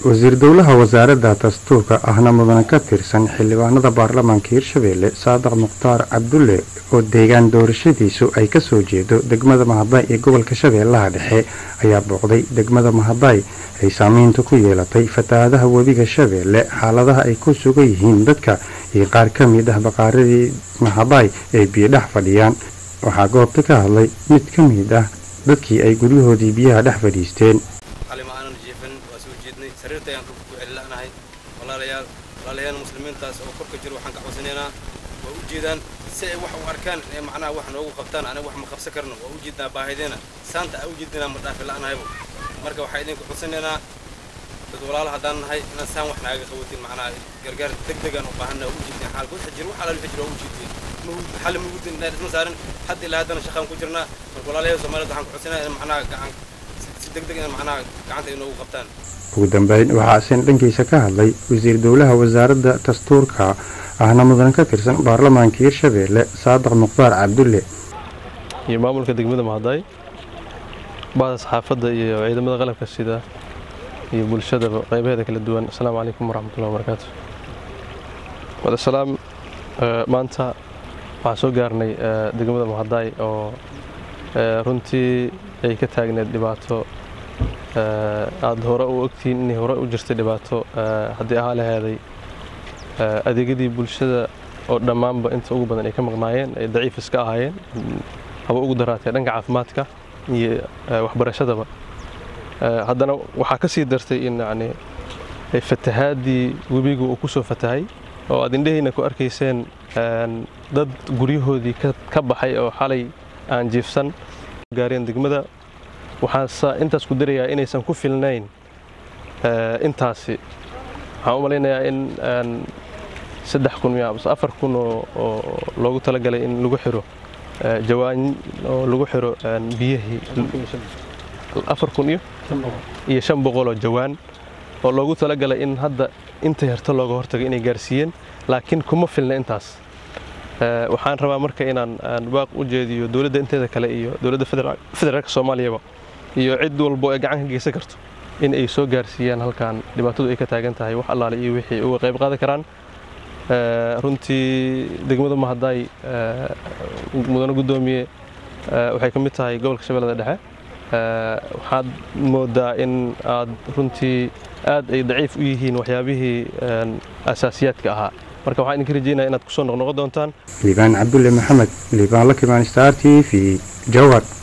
wasiir dowlaha wasaaradda dastuurka ahna mudane ka tirsan xildhibaanada baarlamaanka hirshabeelle saadaq mukhtaar cabdulle oo deegaan doorashadiisu ay kasoo jeedo degmada mahaday ee gobolka shabeellaha dhexe ayaa booqday degmada mahaday ay saameynta ku yeelatay fatahaadaha webiga shabeelle xaaladaha ay ku sugan yihiin dadka iyo qaar ka mid ah baqaaradii mahaday ay biyodhex fadhiyaan waxaa goobta ka hadlay mid ka mid ah dadkii ay guryahoodii biyaha dhex fadhiisteen qalima aanan jiifin waa soo jeednay sariirta ayaan ku celila'nahay walaalayaal walaalayaal muslimiintaas oo korka jiro waxaan ka codsanaynaa waa u jeedaan si ay wax u arkaan ee macnaha wax noogu qabtaan aniga wax ma qabsan karno waa u jeednaa baahideena saanta aa u jeedinaa ma dhaafi la'nahaybo marka waxaa idinku codsanaynaa dad walaala haddaan nahay inaan saan wax naaga qabatin macnaha gargaar deg degaan u baahanna waa u jeednaa xaalka waxa jiro wax alaal jiro waa u jeedin xal mugudin inaan isma saarin hadda ilaa haddana shaqaan ku jirnaa marka walaalayaal soomaaliyad waxaan ku codsanayaa in macnaha gacan si degdeg in macnaha gacanta inoogu qabtaan ugu dambeyn waxaa isin dhankiisa ka hadlay wasiir dowlaha wasaaradda dastuurka ahna mudan ka tirsan baarlamaanka hirshabeelle saadaq mukhtaar cabdulle iyo maamulka degmada mahaday bahda saxaafadda iyo ciidamada qalabka sida iyo bulshadaba qaybaheeda kala duwan asalaamu calaykum waraxmatullahi wabarakaatu wadasalaam maanta waxaan soo gaarnay degmada mahaday oo runtii ay ka taagneed dhibaato aada hore u ogtihiin inay hore u jirtay dhibaato haddii ahaa laheeday adeegyadii bulshada oo dhammaanba inta ugu badan ay ka maqnaayeen ay daciif iska ahaayeen haba ugu daraatee dhanka caafimaadka iyo waxbarashadaba haddana waxaa ka sii dartay in yani fatahaadii webigu uu ku soo fatahay oo aad indhahayna ku arkayseen dad guryahoodii ka baxay oo xalay aan jiifsan gaareen degmada waxaanse intaas ku darayaa inaysan ku filnayn intaasi waxaan u malaynayaa in saddex kun mise afar kun oo loogu talagalay in lagu xiro jawaan oo lagu xiro biyihii afar kun iyo iyo shan boqoloo jawaan oo loogu talagalay in hadda inta yarta looga hortago inay gaarsiiyeen laakiin kuma filna intaas waxaan rabaa marka inaan baaq u jeediyo dowladda inteeda kale iyo dowladda federaalka soomaaliyaba iyo cid walbo ee gacan ka geysan karto in ay soo gaarsiiyaan halkan dhibaatadu ay ka taagan tahay wax allaale iyo wixii uga qayb qaadan karaan runtii degmada mahaday mudane guddoomiye waxay ka mid tahay gobolka shabeellada dhexe waxaad moodaa in aad runtii aad ay daciif u yihiin waxyaabihii asaasiyaadka ahaa marka waxaan idinka rajeynaya inaad kusoo noqnoqon doontaan liibaan cabdulle maxamed liibaan la kimaan star t v jawhar